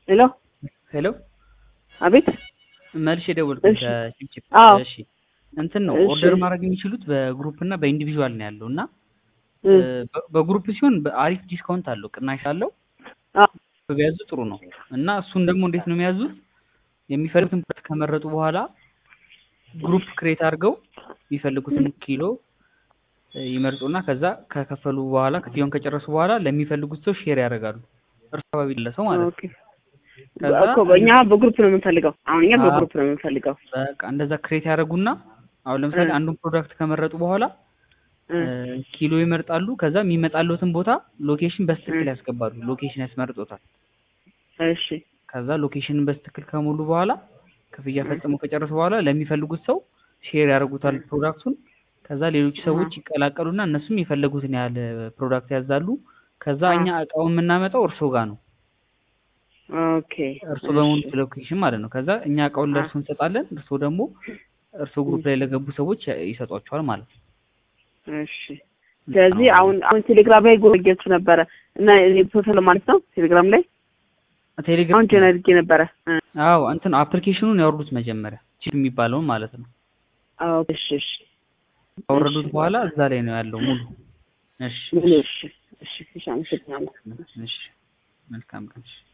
ሄሎ ሄሎ አቤት መልሼ የደወልኩት እሺ። ከቺፕቺፕ አዎ። እሺ እንትን ነው እሺ። ኦርደር ማድረግ የሚችሉት በግሩፕ እና በኢንዲቪዥዋል ነው ያለው እና እ፣ በ- በግሩፕ ሲሆን በአሪፍ ዲስካውንት አለው ቅናሽ አለው አዎ። ቢያዙ ጥሩ ነው እና እሱን ደግሞ እንዴት ነው የሚያዙት የሚፈልጉትን ፕሮዳክት ከመረጡ በኋላ ግሩፕ ክሬት አድርገው የሚፈልጉትን ኪሎ እ፣ ይመርጡና ከዛ ከከፈሉ በኋላ ክፍያውን ከጨረሱ በኋላ ለሚፈልጉት ሰው ሼር ያደርጋሉ እርስ አካባቢ ለሰው ማለት ነው ኦኬ ከዛ እኮ እኛ በግሩፕ ነው የምንፈልገው። አሁን እኛ አዎ። በግሩፕ ነው የምንፈልገው። በቃ እንደዛ ክሬት ያደርጉና አሁን ለምሳሌ እ። አንዱን ፕሮዳክት ከመረጡ በኋላ እ፣ እ፣ ኪሎ ይመርጣሉ። ከዛ የሚመጣለትን ቦታ ሎኬሽን በስትክክል እ። ያስገባሉ። ሎኬሽን ያስመርጦታል። እሺ ከዛ ሎኬሽንን በስትክክል ከሞሉ በኋላ ክፍያ ፈጽሞ ከጨረሱ በኋላ ለሚፈልጉት ሰው ሼር ያደርጉታል ፕሮዳክቱን። ከዛ ሌሎች ሰዎች ይቀላቀሉና እነሱም የፈለጉትን ያህል ፕሮዳክት ያዛሉ። ከዛ አ። እኛ እቃውን የምናመጣው እርሶ ጋር ነው፣ ኦኬ እርሶ በሙሉ እሺ። ሎኬሽን ማለት ነው። ከዛ እኛ እቃውን አ። ለእርሶ እንሰጣለን። እርሶ ደግሞ እርሶ ግሩፕ ላይ ለገቡ ሰዎች ይሰጧቸዋል ማለት ነው። እሺ ስለዚህ አሁን አሁን ቴሌግራም ላይ ጎበጌቱ ነበረ እና እኔ ፎቶ ለማለት ነው ቴሌግራም ላይ ቴሌግራም አሁን ጀነር አድርጌ ነበረ እ፣ አዎ እንትን አፕሊኬሽኑን ያወርዱት መጀመሪያ ቺፕ የሚባለውን ማለት ነው። አዎ እሺ እሺ ካወረዱት በኋላ እዛ ላይ ነው ያለው ሙሉ። እሺ ምን እሺ እሺ እሺ አመሰግናለሁ እሺ መልካም ቀን። እሺ